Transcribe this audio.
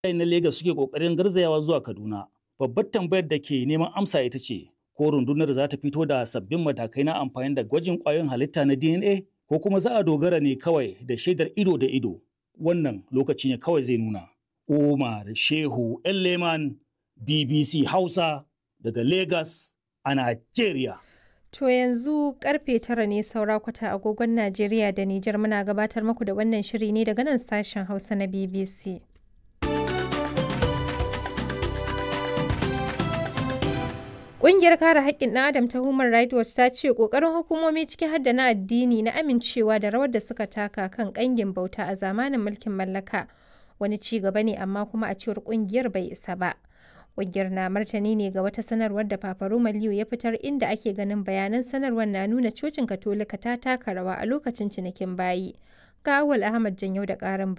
na Legas suke kokarin garzayawa zuwa Kaduna. Babbar tambayar da ke neman amsa ita ce, ko rundunar za ta fito da sabbin matakai na amfani da gwajin ƙwayoyin halitta na DNA ko kuma za a dogara ne kawai da shaidar ido da ido. Wannan lokaci ne kawai zai nuna. Umar Shehu Leman DBC Hausa daga Legas a Najeriya. To yanzu karfe tara ne saura kwata agogon Najeriya da Nijar muna gabatar muku da wannan shiri ne daga nan sashen Hausa na BBC. Ƙungiyar kare haƙƙin ɗan Adam ta Human Rights Watch ta ce ƙoƙarin hukumomi ciki har da na addini na amincewa da rawar da suka taka kan ƙangin bauta a zamanin mulkin mallaka wani ci gaba ne amma kuma a cewar ƙungiyar bai isa ba. Ƙungiyar na martani ne ga wata sanarwar da Papa Roma Liu ya fitar inda ake ganin bayanan sanarwar na nuna cocin Katolika ta taka rawa a lokacin cinikin bayi. Ga Awal Ahmad Janyau da ƙarin